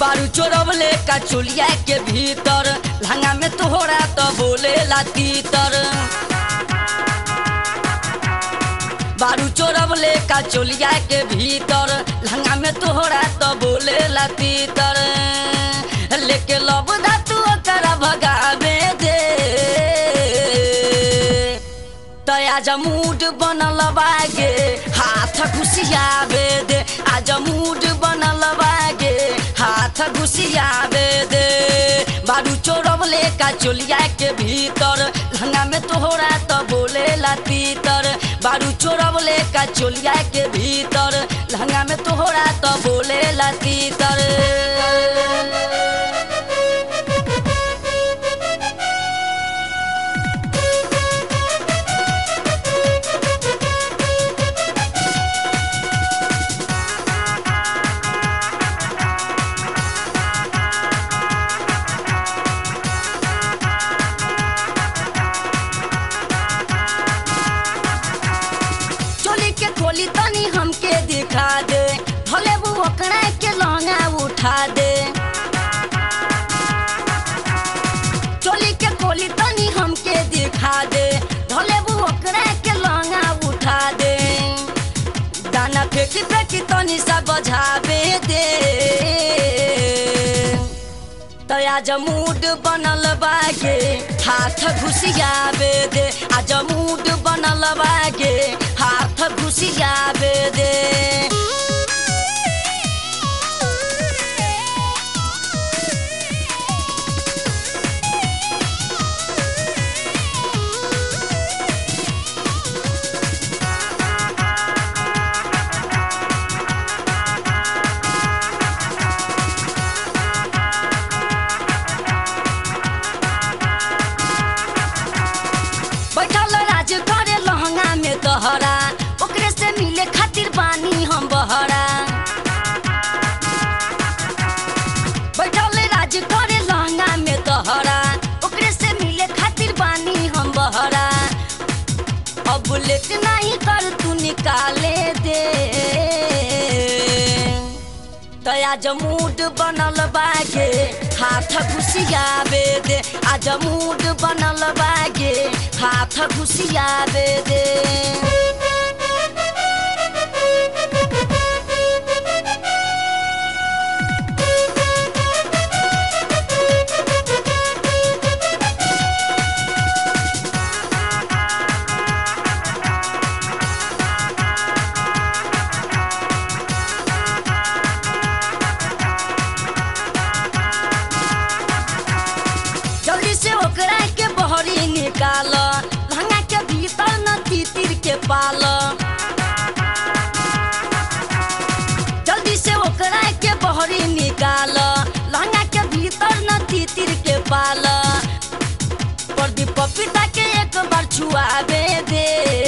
बारू चोरवले का चोलिया के भीतर लहंगा में तोहरा तो बोले ला तीतर बारू चोरवले का चोलिया के भीतर लहंगा में तोहरा तो बोले ला तीतर लेके लब तू ओकरा भगावे दे तया जमूड बनल बागे हाथ घुसियाबे दे आज मूड बनल बागे हाथ घुसियाबे दे बारू चोरवले का चोलिया के भीतर लहंगा में तोहरा तो बोले ला तीतर बारू चोरवले का चोलिया के भीतर लहंगा में तोहरा तो बोले ला तीतर चोली के खोली तनी हमके दिखा दे भले वो ओकरा के लहंगा उठा दे चोली के खोली तनी हमके दिखा दे भले वो ओकरा के लहंगा उठा दे दाना फेंकी फेंकी तनी सा बजावे दे तो आज मूड बनल बागे हाथ घुसियाबे दे आज मूड बनल बागे हाथ घुसियाबे दे बैठल राज करे लहंगा में तोहरा ओकरे से मिले खातिर बानी हम बहरा बैठल राज करे लहंगा में तोहरा ओकरे से मिले खातिर बानी हम बहरा अब लेट नहीं कर तू निकाले दे तया जमूड बनल बागे हाथ घुसियाबे दे आज मूड बनल बागे हाथ घुसियाबे दे जल्दी से ओकरा के बहरी निकाल लहंगा के भीतर न तीतिर के पाल जल्दी से ओकरा के बहरी निकाल लहंगा के भीतर न तीतिर के पाल प्रदीप पपीता के एक बार छुआबे दे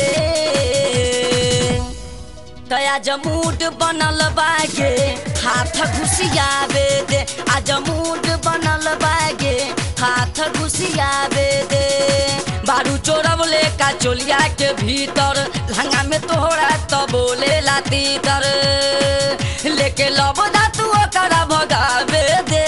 तया जमूड बनल बागे हाथ घुसियाबे दे आज मूड बनल बागे हाथ घुसियाबे दे बारू चोरवले का चोलिया के भीतर लहंगा में तोहरा तो बोले ला तीतर लेके लब तू ओकरा भगावे दे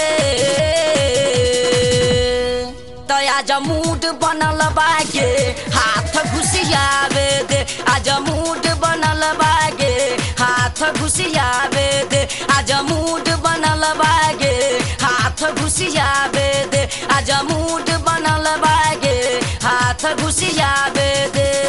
तया जमूड बनल बागे हाथ घुसियाबे दे आज मूड बनल बागे हाथ घुसियाबे दे आज मूड बनल बागे हाथ घुसियाबे दे आज मूड बनल बागे हाथ घुसियाबे दे